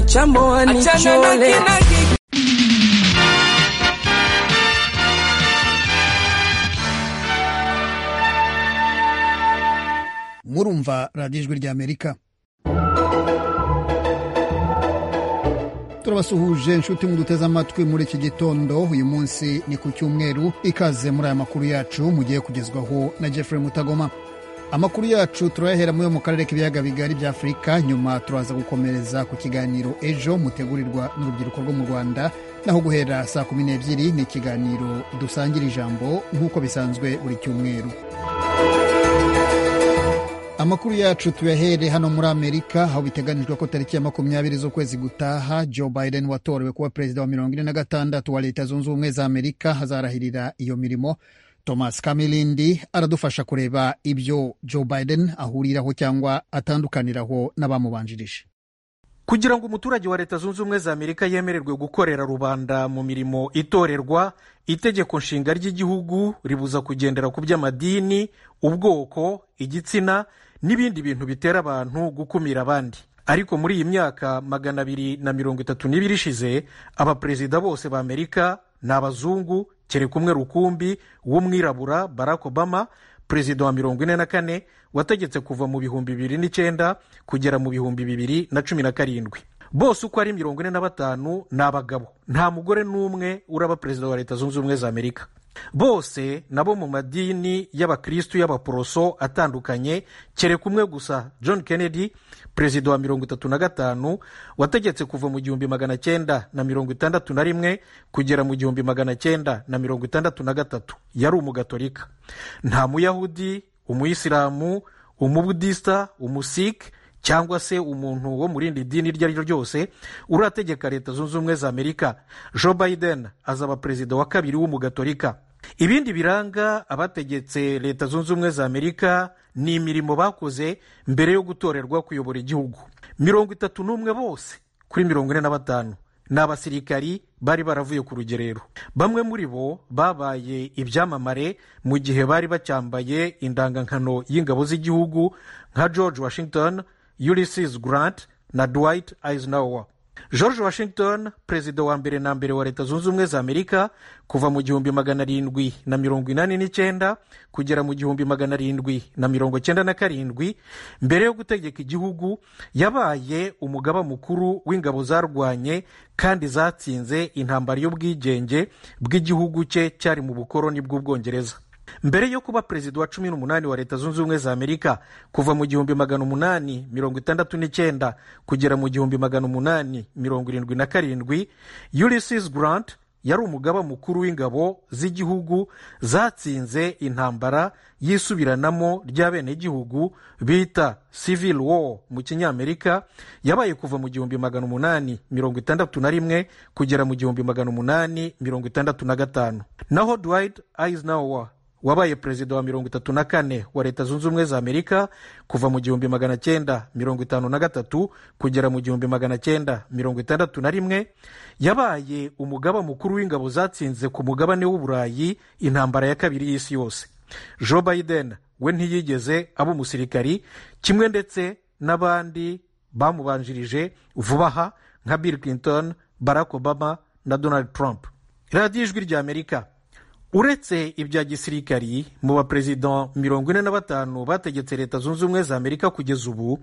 chamboa nichole. murumva radiyo ijwi ry'amerika turabasuhuje inshuti muduteze amatwi muri iki gitondo uyu munsi ni ku cyumweru ikaze muri aya makuru yacu mugiye kugezwaho na jeffrey mutagoma amakuru yacu turayahera muri yo mu karere k'ibiyaga bigari bya afurika nyuma turaza gukomereza ku kiganiro ejo mutegurirwa n'urubyiruko rwo mu rwanda naho guhera saa kumi n'ebyiri ni ikiganiro dusangira ijambo nk'uko bisanzwe buri cyumweru amakuru yacu tuyahere hano muri amerika aho biteganijwe ko tariki ya makumyabiri z'ukwezi gutaha joe biden watorewe kuba perezida wa mirongo ine na gatandatu wa leta zunze ubumwe za amerika azarahirira iyo mirimo thomas kamilindi aradufasha kureba ibyo joe biden ahuriraho cyangwa atandukaniraho n'abamubanjirije kugira ngo umuturage wa leta zunze ubumwe za amerika yemererwe gukorera rubanda mu mirimo itorerwa itegeko nshinga ry'igihugu ribuza kugendera ku by'amadini ubwoko igitsina n'ibindi bintu bitera abantu gukumira abandi ariko muri iyi myaka magana abiri na mirongo itatu n'ibiri ishize abaperezida bose ba amerika ni abazungu kereka umwe rukumbi w'umwirabura barack obama perezida wa mirongo ine na kane wategetse kuva mu bihumbi bibiri n'icyenda kugera mu bihumbi bibiri na cumi na karindwi bose uko ari mirongo ine na batanu ni abagabo nta mugore n'umwe uraba perezida wa leta zunze ubumwe za amerika bose nabo mu madini y'abakirisitu y'abaporoso atandukanye kereka umwe gusa john kennedy perezida wa mirongo itatu na gatanu wategetse kuva mu gihumbi magana cyenda na mirongo itandatu na rimwe kugera mu gihumbi magana cyenda na mirongo itandatu na gatatu yari umugatolika nta muyahudi umuyisilamu umubudisita umusike cyangwa se umuntu wo mu rindi dini iryo ari ryo ryose urategeka leta zunze ubumwe za amerika joe biden azaba perezida wa kabiri w'umugatolika ibindi biranga abategetse leta zunze ubumwe za amerika ni imirimo bakoze mbere yo gutorerwa kuyobora igihugu mirongo itatu n'umwe bose kuri mirongo ine na batanu ni abasirikari bari baravuye ku rugerero bamwe muri bo babaye ibyamamare mu gihe bari bacyambaye indangankano y'ingabo z'igihugu nka george washington ulysses grant na dwight eisenhower george washington perezida wa mbere na mbere wa leta zunze ubumwe za amerika kuva mu gihumbi magana arindwi na mirongo inani n'icyenda kugera mu gihumbi magana arindwi na mirongo cyenda na karindwi mbere yo gutegeka igihugu yabaye umugaba mukuru w'ingabo zarwanye kandi zatsinze intambara y'ubwigenge bw'igihugu cye cyari mu bukoroni bw'ubwongereza mbere yo kuba perezida wa cumi n'umunani wa leta zunze ubumwe za amerika kuva mu gihumbi magana umunani mirongo itandatu n'icyenda kugera mu gihumbi magana umunani mirongo irindwi na karindwi ulysses grant yari umugaba mukuru w'ingabo z'igihugu zatsinze intambara y'isubiranamo ry'abenegihugu bita civil war mu kinyamerika yabaye kuva mu gihumbi magana umunani mirongo itandatu na rimwe kugera mu gihumbi magana umunani mirongo itandatu na gatanu naho dwight eisenhower wabaye perezida wa mirongo itatu na kane wa leta zunze ubumwe za amerika kuva mu gihumbi magana cyenda mirongo itanu na gatatu kugera mu gihumbi magana cyenda mirongo itandatu na rimwe yabaye umugaba mukuru w'ingabo zatsinze ku mugabane w'uburayi intambara ya kabiri y'isi yose joe biden we ntiyigeze aba umusirikari kimwe ndetse n'abandi bamubanjirije vuba aha nka bill clinton barack obama na donald trump radiyo ijwi rya amerika uretse ibya gisirikari mu baperezida mirongo ine na batanu bategetse leta zunze ubumwe za amerika kugeza ubu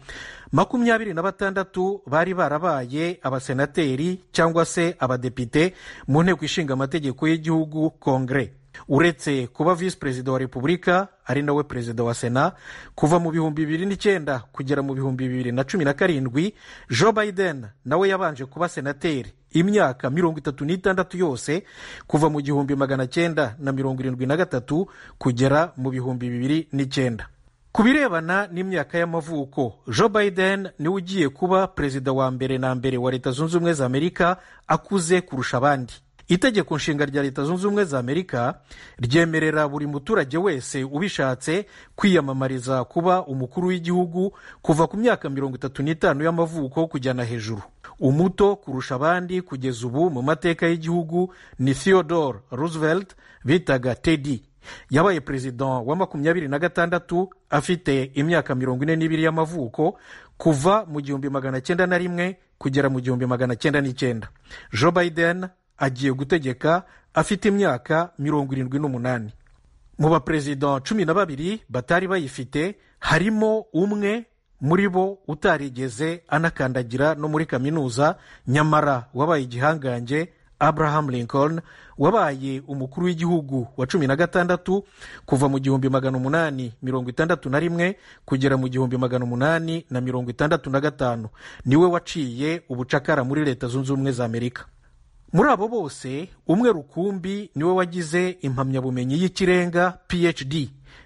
makumyabiri na batandatu bari barabaye abasenateri cyangwa se abadepite mu nteko ishinga amategeko y'igihugu kongere uretse kuba visi perezida wa repubulika ari nawe perezida wa sena kuva mu bihumbi bibiri n'icyenda kugera mu bihumbi bibiri na cumi na karindwi joe biden nawe yabanje kuba senateri imyaka mirongo itatu n'itandatu yose kuva mu gihumbi magana cyenda na mirongo irindwi na gatatu kugera mu bihumbi bibiri n'icyenda ku birebana n'imyaka y'amavuko joe biden niwe ugiye kuba perezida wa mbere na mbere wa leta zunze ubumwe za amerika akuze kurusha abandi itegeko nshinga rya leta zunze ubumwe za amerika ryemerera buri muturage wese ubishatse kwiyamamariza kuba umukuru w'igihugu kuva ku myaka mirongo itatu n'itanu y'amavuko kujyana hejuru umuto kurusha abandi kugeza ubu mu mateka y'igihugu ni theodore roosevelt bitaga teddy yabaye perezida wa makumyabiri na gatandatu afite imyaka mirongo ine n'ibiri y'amavuko kuva mu gihumbi magana cyenda na rimwe kugera mu gihumbi magana cyenda n'icyenda joe biden agiye gutegeka afite imyaka mirongo irindwi n'umunani mu baperezida cumi na babiri batari bayifite harimo umwe muri bo utarigeze anakandagira no muri kaminuza nyamara wabaye igihangange abraham lincoln wabaye umukuru w'igihugu wa cumi na gatandatu kuva mu gihumbi magana umunani mirongo itandatu na rimwe kugera mu gihumbi magana umunani na mirongo itandatu na gatanu niwe waciye ubucakara muri leta zunze ubumwe za amerika muri abo bose umwe rukumbi niwe wagize impamyabumenyi y'ikirenga phd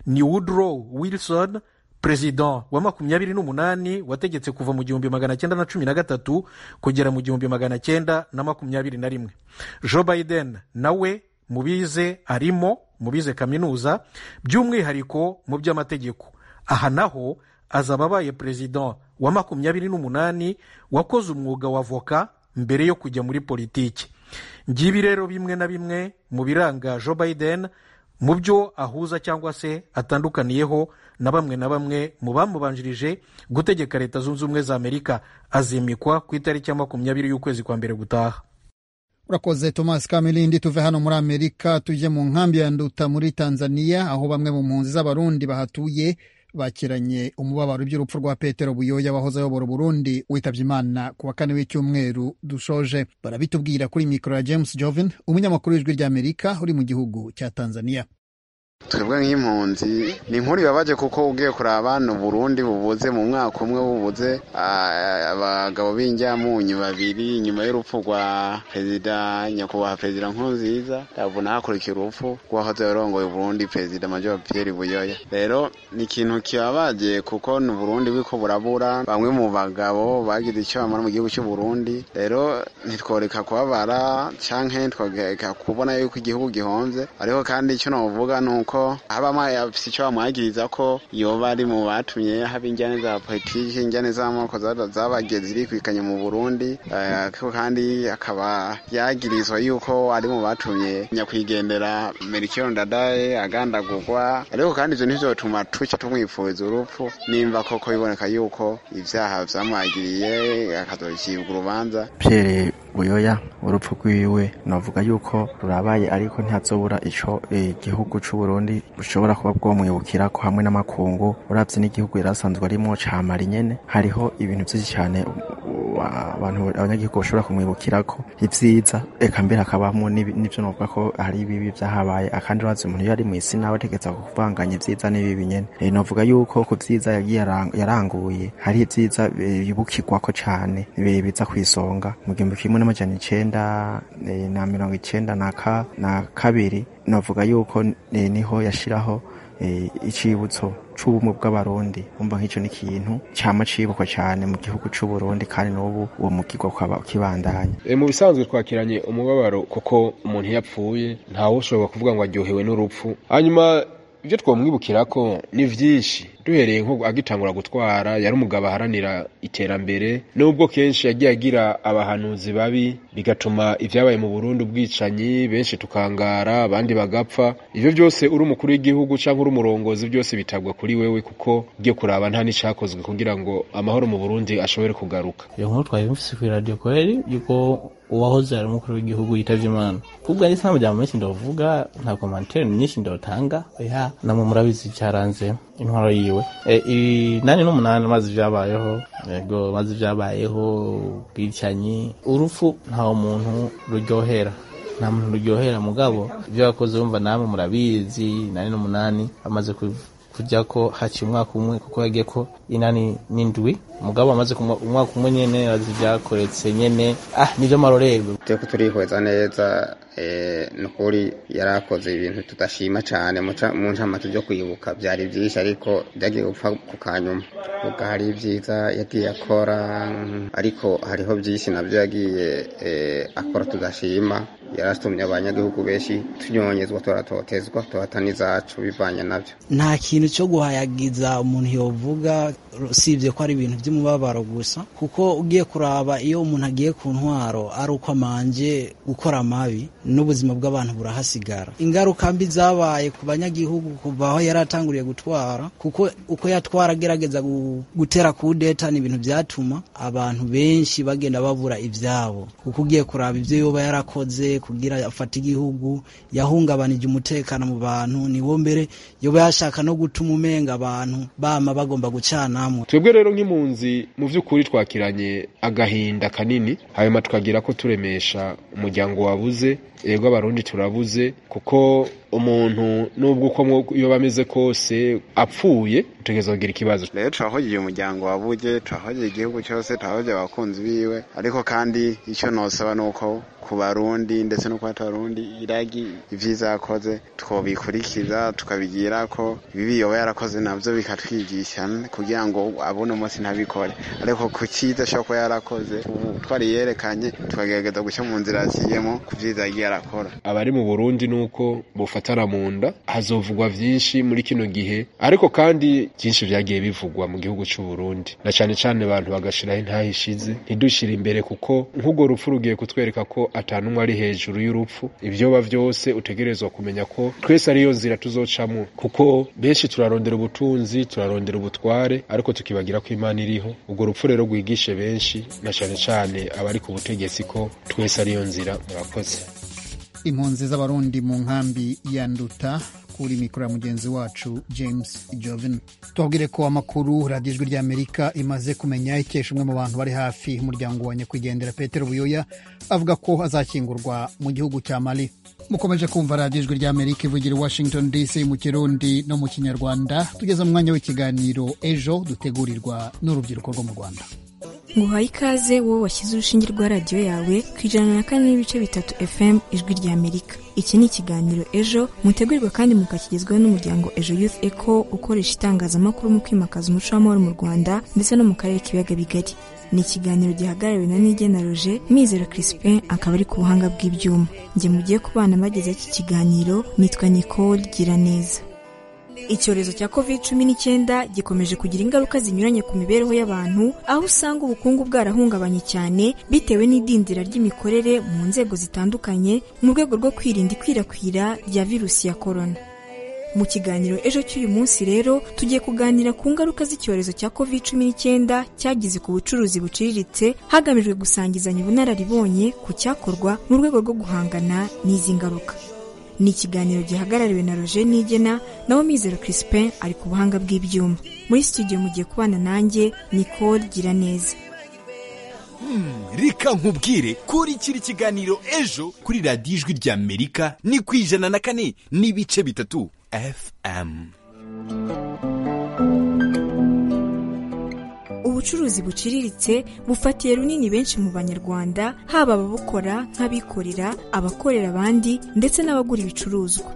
ni woodrow wilson perezida wa makumyabiri n'umunani wategetse kuva mu gihumbi magana cyenda na cumi na gatatu kugera mu gihumbi magana cyenda na makumyabiri na rimwe joe biden nawe mu bize arimo mu bize kaminuza by'umwihariko mu by'amategeko aha naho azaba abaye perezida wa makumyabiri n'umunani wakoze umwuga wa voka mbere yo kujya muri politiki ngibi rero bimwe na bimwe mu biranga joe biden mu byo ahuza cyangwa se atandukaniyeho na bamwe na bamwe mu bamubanjirije gutegeka leta zunze ubumwe za amerika azimikwa ku itariki ya makumyabiri y'ukwezi kwa mbere gutaha urakoze thomas kamirindi tuve hano muri amerika tujye mu nkambi ya nduta muri tanzania aho bamwe mu mpunzi z'abarundi bahatuye bakiranye umubabaro iby'urupfu rwa petero buyoya wahoze ayobora uburundi witabye imana ku wa kane w'icyumweru dushoje barabitubwira kuri mikoro ya james jovin umunyamakuru w'ijwi ry'amerika uri mu gihugu cya tanzania twebwe nk'impunzi ni inkuru ibabaje kuko ugiye kureba abana uburundi bubuze mu mwaka umwe bubuze abagabo b'injyamunyu babiri inyuma y'urupfu rwa perezida nyakubahwa perezida nkurunziza ndabona hakurikiye urupfu rw'uwahoze yarongoye uburundi perezida major pierre buyoya rero ni ikintu kibabaje kuko ni uburundi bwiko burabura bamwe mu bagabo bagize icyo bamara mu gihugu cy'u Burundi rero ntitworeka kubabara canke ntitworeka kubona yuko igihugu gihomvye ariko kandi icyo navuga ni uko ko haba afite icyo bamwagiriza ko yoba ari mu batumye haba injyane za politiki injyane z'amoko zabagiye zirikwikanye mu burundi kandi akaba yagirizwa yuko ari mu batumye nyakwigendera merikiro ndadaye agandagurwa ariko kandi ibyo ntibyotuma tuca tumwifuriza urupfu nimba koko biboneka yuko ibyaha byamwagiriye akazocibwa urubanza buyoya urupfu rwiwe navuga yuko rurabaye ariko ntihazobura ico igihugu e, c'uburundi bushobora kuba bwomwibukirako hamwe n'amakungu uravye n'igihugu yarasanzwe arimwo camari nyene hariho ibintu vyinshi cane abantu abanyagihugu bashobora kumwibukirako ivyiza eka mbere hakabamo n'ivyo novuga ko hari ibibi vyahabaye akandi urazi umuntu iyo ari mw'isi nawe ategeza kuvanganya ivyiza n'ibibi nyene e, novuga yuko ku vyiza yagiye yaranguye hari ivyiza yibukirwako cane biza kw'isonga mu gihumbi kimwe n'amajana icenda na mirongo icenda na kabiri navuga yuko niho yashiraho icibutso c'ubumwe bw'abarundi umva nk'ico ni ikintu cama cibukwa cane mu gihugu c'uburundi kandi n'ubu uwo mugirwa ukaba ukibandanya e, mu bisanzwe twakiranye umubabaro kuko umuntu iyo apfuye ntawe ushobora kuvuga ngo aryohewe n'urupfu hanyuma ibyo twamwibukira ko ni byinshi duhereye nko agitangura gutwara yari umugabo aharanira iterambere nubwo kenshi yagiye agira abahanuzi babi bigatuma ibyabaye mu Burundi ubwicanyi benshi tukangara abandi bagapfa ibyo byose uri umukuru w'igihugu cyangwa uri umurongozi byose bitagwa kuri wewe kuko ugiye kuraba nta n'icyakozwe kugira ngo amahoro mu Burundi ashobore kugaruka iyo nkuru twayumvise kuri radiyo kweri yuko uwahoze ari umukuru w'igihugu yitavye imana kubwa n'isambo rya menshi ndavuga nta komantere myinshi ndotanga ya namwe murabizi cyaranze intwaro yiwe e, inani n'umunani maze vyabayeho yego maze vyabayeho bwicanyi urupfu nta muntu ruryohera nta muntu ruryohera mugabo ivyo bakoze bumva namwe murabizi inani n'umunani bamaze kujya ko haciye umwaka umwe kuko yagiye ko inani n'indwi umugabo amaze umwaka umwe nyene azi byakoretse nyene ah nivyo marorerwe teko turihweza neza ni ukuri yari akoze ibintu tudashima cyane mu ncamake byo kwibuka byari byinshi ariko byagiye gupfa ku kanyuma ubwo hari ibyiza yagiye akora ariko hariho byinshi nabyo yagiye akora tudashima yaratumye abanyagihugu benshi tunyonyezwa turatotezwa tuhata n'izacu bivanye nabyo nta kintu cyo guhayagiza umuntu yovuga usibye ko ari ibintu by'umubabaro gusa kuko ugiye kuraba iyo umuntu agiye ku ntwaro ari uko amanje gukora amabi n'ubuzima bw'abantu burahasigara ingaruka mbi zabaye ku banyagihugu kuva aho yari atanguriye gutwara kuko uko yatwara agerageza gu- gutera kudeta ni ibintu byatuma abantu benshi bagenda babura ibyabo kuko ugiye kuraba ibyo yoba yarakoze kugira afate igihugu yahungabanije umutekano mu bantu ni wo mbere yoba yashaka no gutuma umenga abantu bama bagomba gucanamo twebwe rero nk'impunzi mu by'ukuri twakiranye agahinda kanini hanyuma tukagira ko turemesha umuryango wabuze yego abarundi turabuze kuko umuntu nubwo uko mwo- yoba ameze kose apfuye utegereza kugira ikibazo rero turahogiye umuryango wabuge turahogiye igihugu cyose turahogiye abakunzi biwe ariko kandi icyo nosaba ni uko ku barundi ndetse no ku batarundi iragi ibyiza yakoze twobikurikiza tukabigira ko ibibi yoba yarakoze nabyo bikatwigisha kugira ngo abone umunsi ntabikore ariko ku cyiza ashobora kuba yarakoze ubu twariyerekanye tukagerageza gushya mu nzira yaciyemo ku byiza yagiye arakora abari mu burundi ni uko bufatana mu nda hazovugwa byinshi muri kino gihe ariko kandi byinshi byagiye bivugwa mu gihugu cy'u Burundi na cyane cyane abantu bagashiraho intaha ishize ntidushire imbere kuko nk'urwo rupfu rugiye kutwereka ko atanumwe ari hejuru y'urupfu ibyoba byose utegerezwa kumenya ko twese ariyo nzira tuzocamo kuko benshi turarondera ubutunzi turarondera ubutware ariko tukibagira ko imana iriho urwo rupfu rero rwigishe benshi na cyane cyane abari ku butegetsi ko twese ariyo nzira murakoze impunzi z'abarundi mu nkambi ya nduta kuri mikoro ya mugenzi wacu james joven tubabwire ko amakuru radiyo ijwi ry'amerika imaze kumenya ikesha umwe mu bantu bari hafi y'umuryango wa nyakwigendera petero buyoya avuga ko azakingurwa mu gihugu cya mali mukomeje kumva radiyo ijwi ry'amerika ivugira i washington dc mu kirundi no mu kinyarwanda tugeze mu mwanya w'ikiganiro ejo dutegurirwa n'urubyiruko rwo mu rwanda nguhaye ikaze wowe washyize urushinge rwa radiyo yawe ku ijana na kane n'ibice bitatu fm ijwi rya amerika iki ni ikiganiro ejo mutegurirwa kandi mukakigezwaho n'umuryango ejo youth eco ukoresha itangazamakuru mu kwimakaza umuco w'amahoro mu rwanda ndetse no mu karere k'ibiyaga bigari ni ikiganiro gihagarariwe na nigena roger mizero crispin akaba ari ku buhanga bw'ibyuma njye mugiye ku bana bagezeho iki kiganiro nitwa nicole giraneza Icyorezo cya covid cumi n'icyenda gikomeje kugira ingaruka zinyuranye ku mibereho y'abantu, aho usanga ubukungu bwarahungabanye cyane bitewe n'idindira ry'imikorere mu nzego zitandukanye mu rwego rwo kwirinda ikwirakwira rya virusi ya korona. Mu kiganiro ejo cy'uyu munsi rero tugiye kuganira ku ngaruka z'icyorezo cya covid cumi n'icyenda cyagize ku bucuruzi buciriritse hagamijwe gusangizanya ubunararibonye ku cyakorwa mu rwego rwo guhangana n'izi ngaruka. ni ikiganiro gihagarariwe na roger nigena nawe mizero crispin ari ku buhanga bw'ibyuma muri studio mugiye kubana nanjye nicole giraneza reka nkubwire kuri kiri kiganiro ejo kuri radiyo ijwi ry'amerika ni ku ijana na kane n'ibice bitatu fm ubucuruzi buciriritse bufatiye runini benshi mu banyarwanda haba ababukora nk'abikorera abakorera abandi ndetse n'abagura ibicuruzwa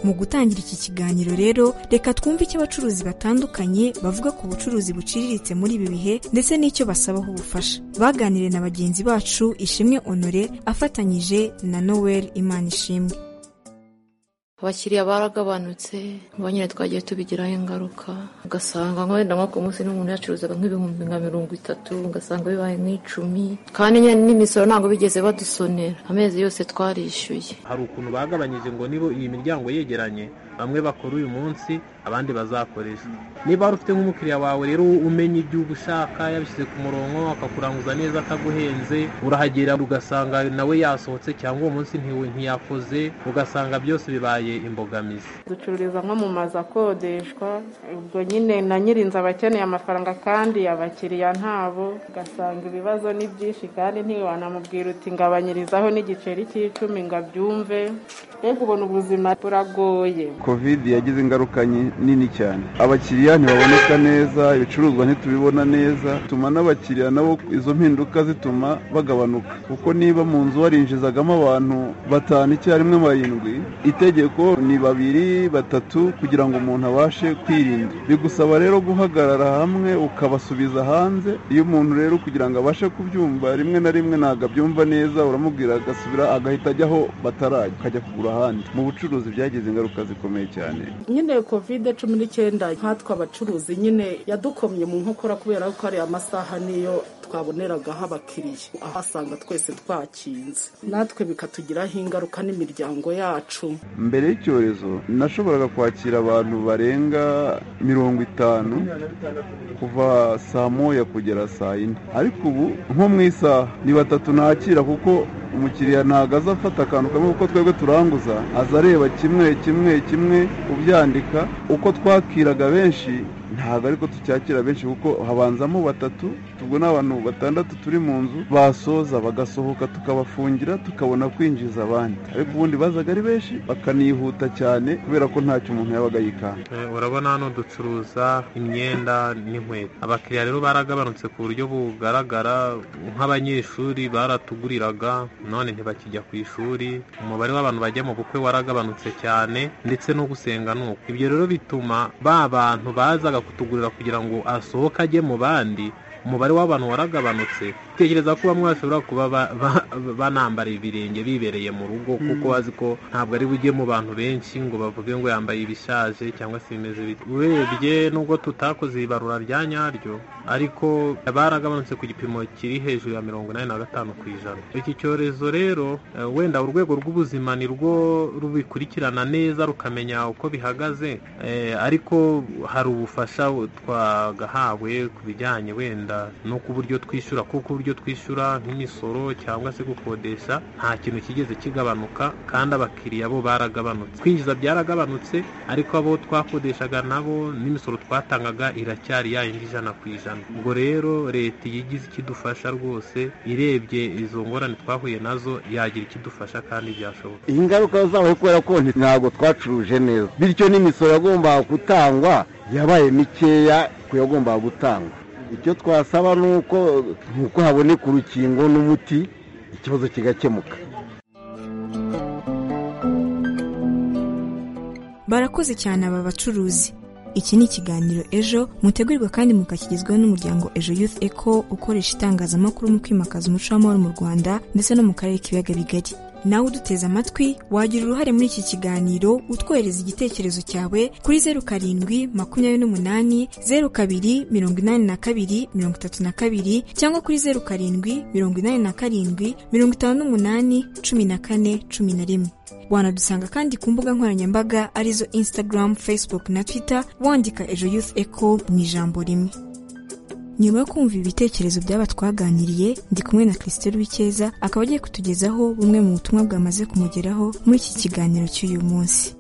mu gutangira iki kiganiro rero reka twumve icyo abacuruzi batandukanye bavuga ku bucuruzi buciriritse muri ibi bihe ndetse n'icyo basabaho ubufasha baganiriye na bagenzi bacu ishimwe honore afatanyije na noel imana ishimwe abakiriya baragabanutse bo nyine twagiye tubigiraho ingaruka ugasanga nk'wenda nko ku munsi n'umuntu yacuruzaga nk'ibihumbi nka mirongo itatu ugasanga bibaye nk'icumi kandi nyine n'imisoro ntabwo bigeze badusonera amezi yose twarishyuye hari ukuntu bagabanyije ngo niba iyi miryango yegeranye bamwe bakora uyu munsi abandi bazakoresha niba wari ufite nk'umukiriya wawe rero umenya ibyo uba ushaka yabishyize ku murongo akakuranguza neza ataguhenze urahagera ugasanga nawe yasohotse cyangwa uwo munsi ntiwe- ntiyakoze ugasanga byose bibaye imbogamizi ducururiza nko mu mazu akodeshwa ubwo nyine na nyirinzu aba akeneye amafaranga kandi abakiriya ntabo ugasanga ibibazo ni byinshi kandi ntiwanamubwira uti ngabanyirizaho n'igiceri cy'icumi ngo abyumve mbega ubona ubuzima buragoye kovide yagize ingaruka nyi- nini cyane abakiriya ntibaboneka neza ibicuruzwa ntitubibona neza bituma n'abakiriya nabo izo mpinduka zituma bagabanuka kuko niba mu nzu warinjizagamo abantu batanu icyarimwe barindwi itegeko ni babiri batatu kugira ngo umuntu abashe kwirinda bigusaba rero guhagarara hamwe ukabasubiza hanze iyo umuntu rero kugira ngo abashe kubyumva rimwe na rimwe ntabwo abyumva neza uramubwira agasubira agahita ajya aho batarajya akajya kugura ahandi mu bucuruzi byagize ingaruka zikomeye bikomeye cyane nyine kovide cumi n'icyenda nkatwe abacuruzi nyine yadukomye mu nkokora kubera ko ariya masaha niyo twaboneragaho abakiriya ahasanga twese twakinze natwe bikatugiraho ingaruka n'imiryango yacu mbere y'icyorezo nashoboraga kwakira abantu barenga mirongo itanu kuva saa moya kugera saa yine ariko ubu nko mu isaha ni batatu nakira kuko umukiriya ntabwo aza afata akantu kamwe kuko twebwe turanguza aza areba kimwe kimwe kimwe ubyandika uko twakiraga benshi ntabwo ariko tucyakira benshi kuko habanzamo batatu ubwo ni abantu batandatu turi mu nzu basoza bagasohoka tukabafungira tukabona kwinjiza abandi ariko ubundi bazaga ari benshi bakanihuta cyane kubera ko ntacyo umuntu yabaga yikanga urabona hano ducuruza imyenda n'inkweto abakiriya rero baragabanutse ku buryo bugaragara nk'abanyeshuri baratuguriraga none ntibakijya ku ishuri umubare w'abantu bajya mu bukwe waragabanutse cyane ndetse no gusenga ni uko ibyo rero bituma ba bantu bazaga kutugurira kugira ngo asohoke ajye mu bandi umubare w'abantu waragabanutse tekereza ko bamwe bashobora kuba banambara ibirenge bibereye mu rugo kuko bazi ko ntabwo ari bujye mu bantu benshi ngo bavuge ngo yambaye ibishaje cyangwa se bimeze bite urebye nubwo tutakoze ibarura rya nyaryo ariko baragabanutse ku gipimo kiri hejuru ya mirongo inani na gatanu ku ijana iki cyorezo rero eh, wenda urwego rw'ubuzima ni rwo rubikurikirana neza rukamenya uko bihagaze eh, ariko hari ubufasha twagahawe ku bijyanye wenda no ku buryo twishyura kuko uburyo twishyura nk'imisoro cyangwa se gukodesha nta kintu kigeze kigabanuka kandi abakiriya bo baragabanutse kwinjiza byaragabanutse ariko abo twakodeshaga nabo n'imisoro twatangaga iracyari yayindi ijana ku ijana ubwo rero leta iyo igize ikidufasha rwose irebye izo ngorane twahuye nazo yagira ikidufasha kandi byashoboka iyi ngaruka zabaye kubera ko ntabwo twacuruje neza bityo n'imisoro yagombaga gutangwa yabaye mikeya ku yagombaga gutangwa icyo twasaba ni uko nuko haboneka urukingo n'umuti ikibazo kigakemuka barakoze cyane aba bacuruzi iki ni ikiganiro ejo mutegurirwa kandi mukakigezwaho n'umuryango ejo youth eco ukoresha itangazamakuru mu kwimakaza umuco w'amahoro mu rwanda ndetse no mu karere k'ibiyaga bigari nawe uduteze amatwi wagira uruhare muri iki kiganiro utwohereza igitekerezo cyawe kuri zeru karindwi makumyabiri n'umunani zeru kabiri mirongo inani na kabiri mirongo itatu na kabiri cyangwa kuri zeru karindwi mirongo inani na karindwi mirongo itanu n'umunani cumi na kane cumi na rimwe wanadusanga kandi ku mbuga nkoranyambaga arizo instagram facebook na twitter wandika ejo youth echo mu ijambo rimwe nyuma yo kumva ibitekerezo by'aba twaganiriye ndi kumwe na christelle wikeza akaba agiye kutugezaho bumwe mu butumwa bwamaze kumugeraho muri iki kiganiro cy'uyu munsi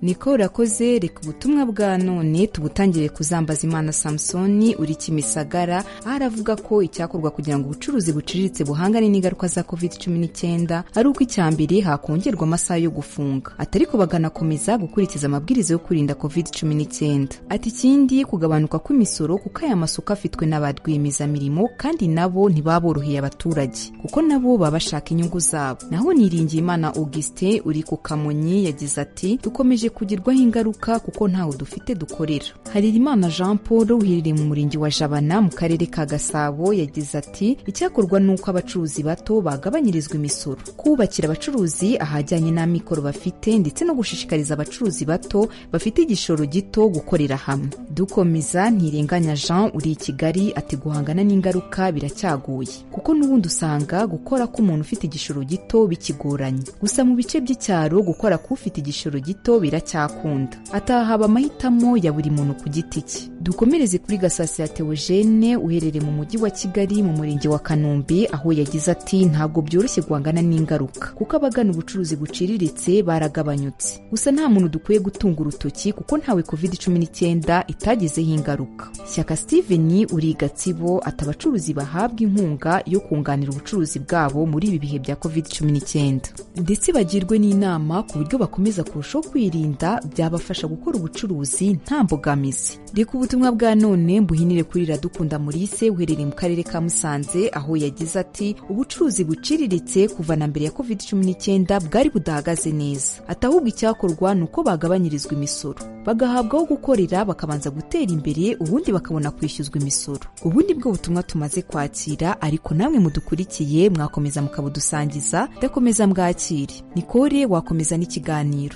niko urakoze reka ubutumwa bwa none tubutangire kuzambaza imana samusoni uri kimisagara aho aravuga ko icyakorwa kugira ngo ubucuruzi buciriritse buhangane n'ingaruka za covid cumi n'icyenda ari uko icya mbere hakongerwa amasaha yo gufunga atariko bakanakomeza gukurikiza amabwiriza yo kwirinda covid cumi n'icyenda ati ikindi kugabanuka kw'imisoro kuko aya masoko afitwe n'aba rwiyemezamirimo kandi nabo ntibaboroheye abaturage kuko nabo baba bashaka inyungu zabo naho niringiye imana augustin uri ku kamonyi yagize ati dukomeje kugirwaho ingaruka kuko ntawe dufite dukorera harerimana jean paul uherereye mu murenge wa jabana mu karere ka gasabo yagize ati icyakorwa ni uko abacuruzi bato bagabanyirizwa imisoro kubakira abacuruzi ahajyanye n'amikoro bafite ndetse no gushishikariza abacuruzi bato bafite igishoro gito gukorera hamwe dukomeza ntirenganya jean uri i kigali ati guhangana n'ingaruka biracyagoye kuko n'ubundi usanga gukora k'umuntu ufite igishoro gito bikigoranye gusa mu bice by'icyaro gukora k'ufite igishoro gito biracyagoye biracyakunda atahaba amahitamo ya buri muntu ku giti cye dukomereze kuri gasasi ya teogene uherereye mu mujyi wa kigali mu murenge wa kanombe aho yagize ati ntabwo byoroshye guhangana n'ingaruka kuko abagana ubucuruzi buciriritse baragabanyutse gusa nta muntu dukwiye gutunga urutoki kuko ntawe covid cumi n'icyenda itagezeho ingaruka shyaka steven uri gatsibo ati abacuruzi bahabwa inkunga yo kunganira ubucuruzi bwabo muri ibi bihe bya covid cumi n'icyenda ndetse bagirwe n'inama ku buryo bakomeza kurushaho kwirinda byabafasha gukora ubucuruzi nta mbogamizi reka ubutumwa bwa none mbuhinire kuri Iradukunda Maurice uherereye mu karere ka Musanze aho yagize ati ubucuruzi buciriritse kuva na mbere ya covid cumi n'icyenda bwari budahagaze neza ati ahubwo icyakorwa ni uko bagabanyirizwa imisoro bagahabwaho gukorera bakabanza gutera imbere ubundi bakabona kwishyuzwa imisoro ubundi bwo butumwa tumaze kwakira ariko namwe mudukurikiye mwakomeza mukabudusangiza ndakomeza mbwakire nikore wakomeza n'ikiganiro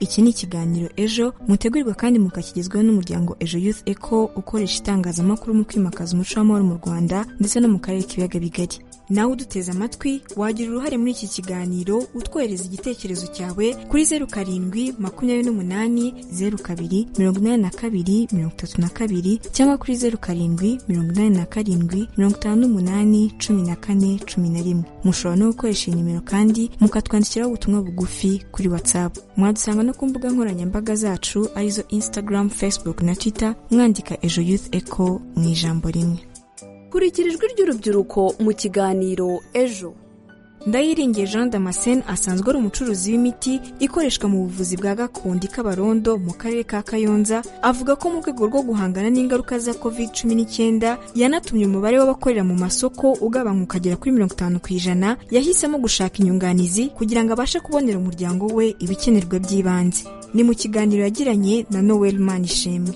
iki ni ikiganiro ejo mutegurirwa kandi mukakigezweho n'umuryango ejo youth eco ukoresha itangazamakuru mu kwimakaza umuco w'amahoro mu rwanda ndetse no mu karere k'ibiyaga bigari nawe uduteze amatwi wagira uruhare muri iki kiganiro utwohereza igitekerezo cyawe kuri zeru karindwi makumyabiri n'umunani zeru kabiri mirongo inani na kabiri mirongo itatu na kabiri cyangwa kuri zeru karindwi mirongo inani na karindwi mirongo itanu n'umunani cumi na kane cumi na rimwe mushobora no gukoresha iyi nimero kandi mukatwandikiraho ubutumwa bugufi kuri whatsapp mwadusanga no ku mbuga nkoranyambaga zacu arizo instagram facebook na twitter mwandika ejo youth eco mu ijambo rimwe kurikira ijwi ry'urubyiruko mu kiganiro ejo ndayiringiye jean damascene asanzwe ari umucuruzi w'imiti ikoreshwa mu buvuzi bwa gakondo i kabarondo mu karere ka kayonza avuga ko mu rwego rwo guhangana n'ingaruka za covid cumi n'icyenda yanatumye umubare w'abakorera mu masoko ugabanuka ukagera kuri mirongo itanu ku ijana yahisemo gushaka inyunganizi kugira ngo abashe kubonera umuryango we ibikenerwa by'ibanze ni mu kiganiro yagiranye na noel manishimwe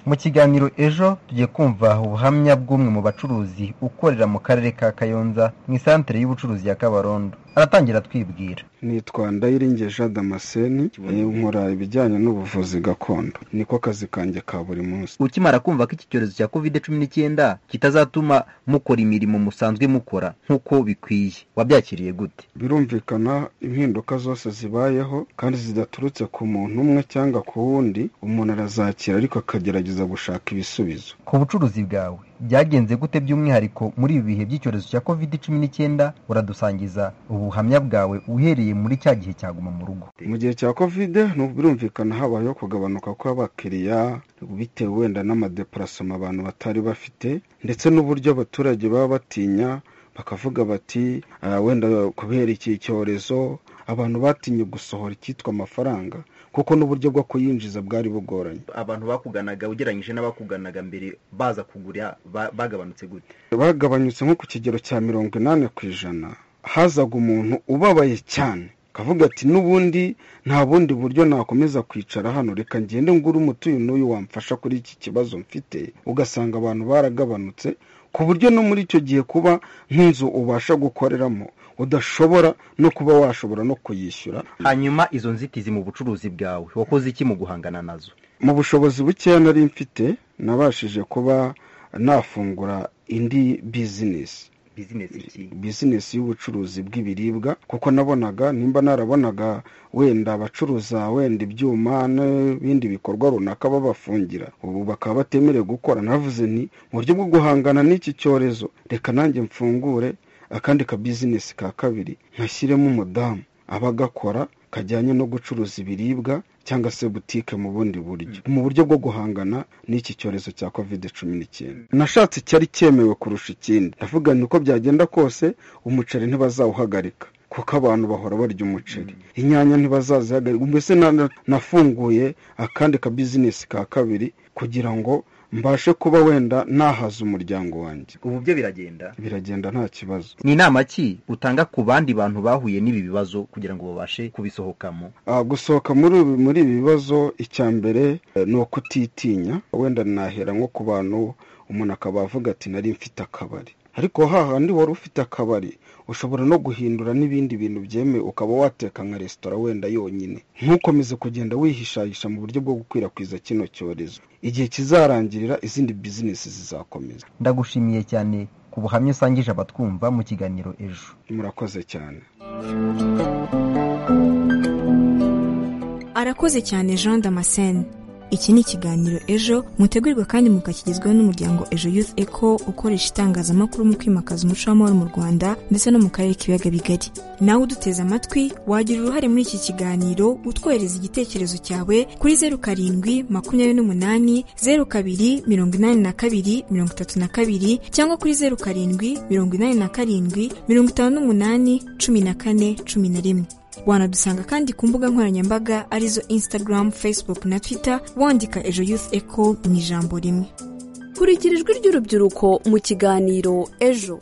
mu kiganiro ejo tugiye kumva ubuhamya bw'umwe mu bacuruzi ukorera mu karere ka kayonza mu isantere y'ubucuruzi ya kabarondo aratangira atwibwira nitwa ndayiringeje damascene nkora ibijyanye n'ubuvuzi gakondo niko kazi kanjye ka buri munsi ukimara kumva ko iki cyorezo cya covid cumi n'icyenda kitazatuma mukora imirimo musanzwe mukora nk'uko bikwiye wabyakiriye gute birumvikana impinduka zose zibayeho kandi zidaturutse ku muntu umwe cyangwa ku wundi umuntu arazakira ariko akagerageza gushaka ibisubizo ku bucuruzi bwawe byagenze gute by'umwihariko muri ibi bihe by'icyorezo cya covid cumi n'icyenda uradusangiza ubuhamya bwawe uhereye muri cya gihe cyaguma mu rugo mu gihe cya covid birumvikana habayeho kugabanuka kw'abakiriya bitewe wenda n'amadeparasoma abantu batari bafite ndetse n'uburyo abaturage baba batinya bakavuga bati wenda kubera iki cyorezo abantu batinye gusohora icyitwa amafaranga kuko n'uburyo bwo kuyinjiza bwari bugoranye abantu bakuganaga ugereranyije n'abakuganaga mbere baza kugura bagabanutse gute bagabanyutse nko ku kigero cya mirongo inani ku ijana hazaga umuntu ubabaye cyane akavuga ati n'ubundi nta bundi buryo nakomeza kwicara hano reka ngende ngure umutuyu n'uyu wamfasha kuri iki kibazo mfite ugasanga abantu baragabanutse ku buryo no muri icyo gihe kuba nk'inzu ubasha gukoreramo udashobora no kuba washobora no kuyishyura hanyuma izo nzitizi mu bucuruzi bwawe wakoze iki mu guhangana nazo mu bushobozi bukeya nari mfite nabashije kuba nafungura indi bizinesi bizinesi y'ubucuruzi bw'ibiribwa kuko nabonaga nimba narabonaga wenda abacuruza wenda ibyuma n'ibindi bikorwa runaka babafungira ubu bakaba batemerewe gukora navuze nti mu buryo bwo guhangana n'iki cyorezo reka nanjye mfungure akandi ka bizinesi ka kabiri nkashyiremo umudamu aba agakora kajyanye no gucuruza ibiribwa cyangwa se butike mu bundi buryo mu buryo bwo guhangana n'iki cyorezo cya kovide cumi n'icyenda nashatse icyari cyemewe kurusha ikindi ndavuga ni uko byagenda kose umuceri ntibazawuhagarika kuko abantu bahora barya umuceri inyanya ntibazazihagarika mbese nafunguye akandi ka bizinesi ka kabiri kugira ngo mbashe kuba wenda nahaza umuryango wanjye ubu byo biragenda biragenda nta kibazo ni inama ki utanga ku bandi bantu bahuye n'ibi bibazo kugira ngo babashe kubisohokamo gusohoka muri muri ibi bibazo icya mbere ni ukutitinya wenda nahera nko ku bantu umuntu akaba avuga ati nari mfite akabari ariko hahandi wari ufite akabari ushobora no guhindura n'ibindi bintu byemewe ukaba wateka nka resitora wenda yonyine ntukomeze kugenda wihishahisha mu buryo bwo gukwirakwiza kino cyorezo igihe kizarangirira izindi bizinesi zizakomeza ndagushimiye cyane ku buhamya usangije abatwumva mu kiganiro ejo murakoze cyane arakoze cyane jean damascene iki ni ikiganiro ejo mutegurirwa kandi mukakigezweho n'umuryango ejo youth eco ukoresha itangazamakuru mu kwimakaza umuco w'amahoro mu rwanda ndetse no mu karere k'ibiyaga bigari nawe uduteze amatwi wagira uruhare muri iki kiganiro utwohereza igitekerezo cyawe kuri zeru karindwi makumyabiri n'umunani zeru kabiri mirongo inani na kabiri mirongo itatu na kabiri cyangwa kuri zeru karindwi mirongo inani na karindwi mirongo itanu n'umunani cumi na kane cumi na rimwe wanadusanga kandi ku mbuga nkoranyambaga arizo instagram facebook na twitter wandika ejo youth eco mu ijambo rimwe kurikira ijwi ry'urubyiruko mu kiganiro ejo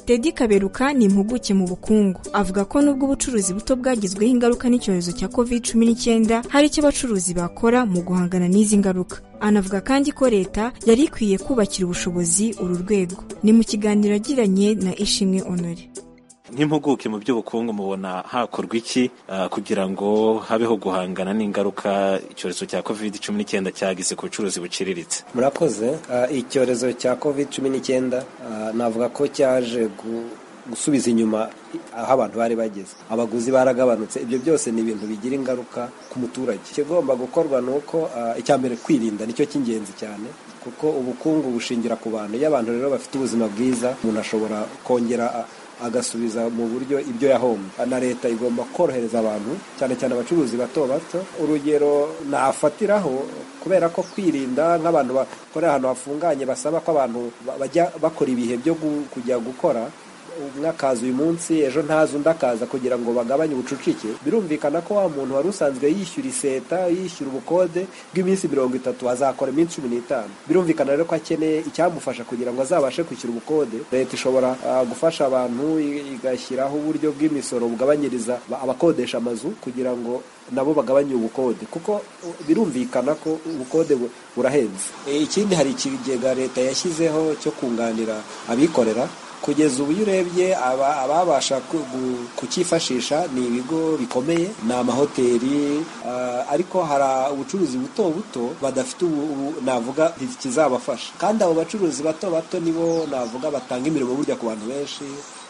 tedi kaberuka ni impuguke mu bukungu avuga ko nubwo ubucuruzi buto bwagizweho ingaruka n'icyorezo cya covid cumi n'icyenda hari icyo abacuruzi bakora mu guhangana n'izi ngaruka anavuga kandi ko leta yari ikwiye kubakira ubushobozi uru rwego ni mu kiganiro yagiranye na ishimwe honore nk'impuguke mu by'ubukungu mubona hakorwa iki ah, kugira ngo habeho guhangana n'ingaruka icyorezo cya covid cumi n'icyenda cyagize ku bucuruzi buciriritse murakoze Ah, icyorezo cya covid cumi n'icyenda navuga ko cyaje gu- gusubiza inyuma aho abantu bari bageze abaguzi baragabanutse ibyo byose ni ibintu bigira ingaruka ku muturage ikigomba gukorwa ni uko ah, icya mbere kwirinda nicyo cy'ingenzi cyane kuko ubukungu bushingira ku bantu iyo abantu rero bafite ubuzima bwiza umuntu ashobora kongera ah, agasubiza mu buryo ibyo yahombye na leta igomba korohereza abantu cyane cyane abacuruzi bato bato urugero nafatiraho kubera ko kwirinda nk'abantu bakorera ahantu hafunganye basaba ko abantu ba- bajya bakora ibihe byo gu- kujya gukora umwe akaza uyu munsi ejo ntazi undi akaza kugira ngo bagabanye ubucucike birumvikana ko wa muntu wari usanzwe yishyura iseta yishyura ubukode bw'iminsi mirongo itatu azakora iminsi cumi n'itanu birumvikana rero ko akeneye icyamufasha kugira ngo azabashe kwishyura ubukode leta ishobora ah, gufasha abantu i- igashyiraho uburyo bw'imisoro bugabanyiriza ba- abakodesha amazu kugira ngo nabo bagabanye ubukode kuko uh, birumvikana ko ubukode bu- burahenze E, ikindi hari ikigega leta yashyizeho cyo kunganira abikorera kugeza ubu iyo urebye aba- ababasha ku- gu- kukifashisha ni ibigo bikomeye ni amahoteli ah, ariko hari ubucuruzi buto buto badafite ubu ubu- navuga ikizabafasha kandi abo bacuruzi bato bato nibo navuga batanga imirimo burya ku bantu benshi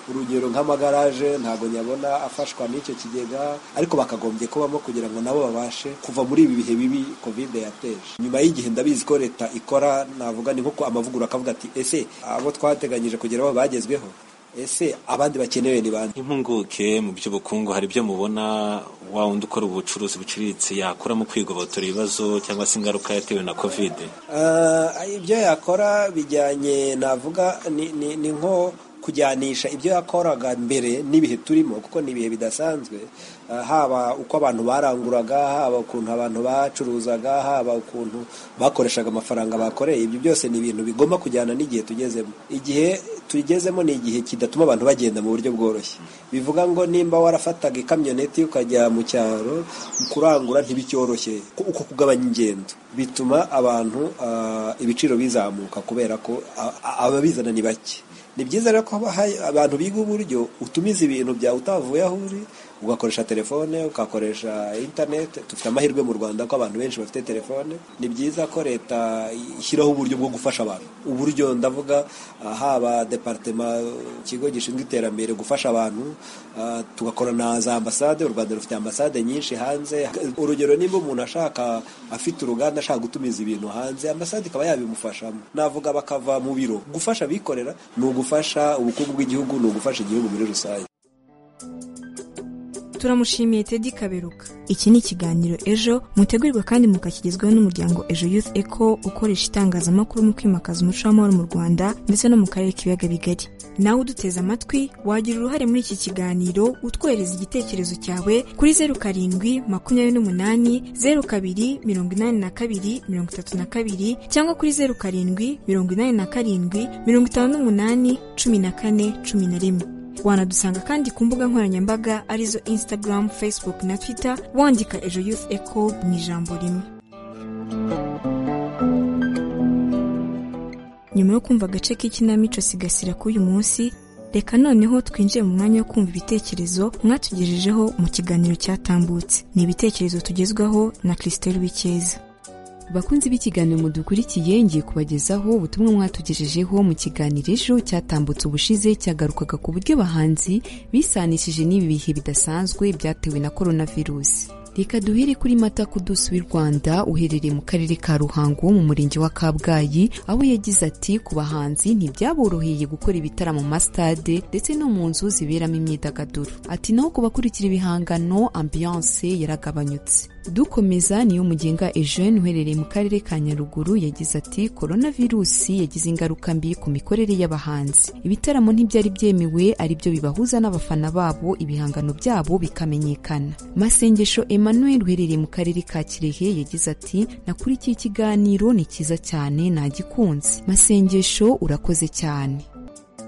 urugero nk'amagaraje ntabwo nyabona afashwa n'icyo kigega ariko bakagombye kubamo kugira ngo nabo babashe kuva muri ibi bihe bibi kovide yateje nyuma y'igihe ndabizi ko leta ikora navuga ni nk'uko amavugurura akavuga ati ese abo twateganyije kugeraho bagezweho ese abandi bakenewe ni bande impunguke mu by'ubukungu hari ibyo mubona wa wundi ukora ubucuruzi buciriritse yakuramo kwigobotora ibibazo cyangwa se ingaruka yatewe na covid Ah, ibyo yakora bijyanye navuga ni, ni, ni nko kujyanisha ibyo yakoraga mbere n'ibihe turimo kuko ni ibihe bidasanzwe Ah, haba uko abantu baranguraga haba ukuntu abantu bacuruzaga haba ukuntu bakoreshaga amafaranga bakoreye ibyo byose ni ibintu bigomba kujyana n'igihe tugezemo igihe tugezemo ni igihe kidatuma abantu bagenda mu buryo bworoshye bivuga ngo nimba warafataga ikamyoneti ukajya mu cyaro kurangura ntibicyoroshye Ku- uko kugabanya ingendo bituma abantu ah, ibiciro bizamuka kubera ko a- a- ababizana ni bake ni byiza rero ko haba hari abantu biga uburyo utumiza ibintu byawe utavuye aho uri ugakoresha telefone ugakoresha interineti dufite amahirwe mu rwanda ko abantu benshi bafite telefone ni byiza ko leta ishyiraho uburyo bwo gufasha abantu uburyo ndavuga ah, haba departema ikigo gishinzwe iterambere gufasha abantu ah, tugakorana na za ambasade u rwanda rufite ambasade nyinshi hanze urugero niba umuntu ashaka afite uruganda ashaka gutumiza ibintu hanze ambasade ikaba yabimufashamo navuga bakava mu biro gufasha abikorera ni ugufasha ubukungu bw'igihugu ni ugufasha igihugu muri rusange turamushimiye tedi kaberuka iki ni ikiganiro ejo mutegurirwa kandi mukakigezwaho n'umuryango ejo youth eco ukoresha itangazamakuru mu kwimakaza umuco w'amahoro mu rwanda ndetse no mu karere k'ibiyaga bigari nawe uduteze amatwi wagira uruhare muri iki kiganiro utwohereza igitekerezo cyawe kuri zeru karindwi makumyabiri n'umunani zeru kabiri mirongo inani na kabiri mirongo itatu na kabiri cyangwa kuri zeru karindwi mirongo inani na karindwi mirongo itanu n'umunani cumi na kane cumi na rimwe wanadusanga kandi ku mbuga nkoranyambaga arizo instagram facebook na twitter wandika ejo youth eco mu ijambo rimwe nyuma yo kumva agace k'ikinamico sigasira k'uyu munsi reka noneho twinjiye mu mwanya wo kumva ibitekerezo mwatugejejeho mu kiganiro cyatambutse ni ibitekerezo tugezwaho na christelle wikeza bakunzi b'ikiganiro mudukurikiye ngiye kubagezaho ubutumwa mwatugejejeho mu kiganiro ejo cyatambutse ubushize cyagarukaga ku buryo abahanzi bisanishije n'ibi bihe bidasanzwe byatewe na korona virusi reka duhere kuri mata kudusi w'i rwanda uherereye mu karere ka ruhango mu murenge wa kabgayi aho yagize ati ku bahanzi ntibyaboroheye gukora ibitaramo mu masitade ndetse no mu nzu ziberamo imyidagaduro ati naho ku bakurikira ibihangano ambiyanse yaragabanyutse dukomeza niyo mugenga eugene uherereye mu karere ka nyaruguru yagize ati korona virusi yagize ingaruka mbi ku mikorere y'abahanzi ibitaramo ntibyari byemewe ari byo bibahuza n'abafana babo ibihangano byabo bikamenyekana masengesho emmanuel uherereye mu karere ka kirehe yagize ati nakurikiye ikiganiro ni cyiza cyane nagikunze masengesho urakoze cyane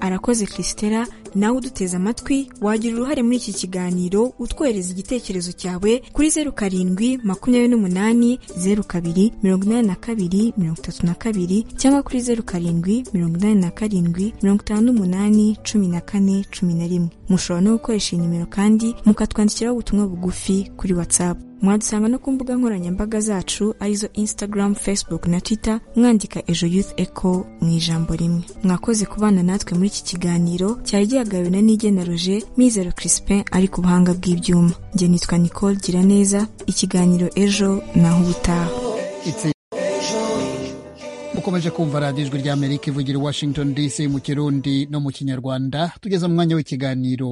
arakoze christella nawe uduteze amatwi wagira uruhare muri iki kiganiro utwohereza igitekerezo cyawe kuri zeru karindwi makumyabiri n'umunani zeru kabiri mirongo inani na kabiri mirongo itatu na kabiri cyangwa kuri zeru karindwi mirongo inani na karindwi mirongo itanu n'umunani cumi na kane cumi na rimwe mushobora no gukoresha iyi nimero kandi mukatwandikiraho ubutumwa bugufi kuri whatsapp mwadusanga no ku mbuga nkoranyambaga zacu arizo instagram facebook na twitter mwandika ejo youth echo mu ijambo rimwe mwakoze kubana natwe muri iki kiganiro cyari gihagawe na nigena roger mizero crispin ari ku buhanga bw'ibyuma njye nitwa nicole gira neza ikiganiro ejo naho ubutaha mukomeje kumva radiyo ijwi ry'amerika ivugira i washington dc mu kirundi no mu kinyarwanda tugeze mu mwanya w'ikiganiro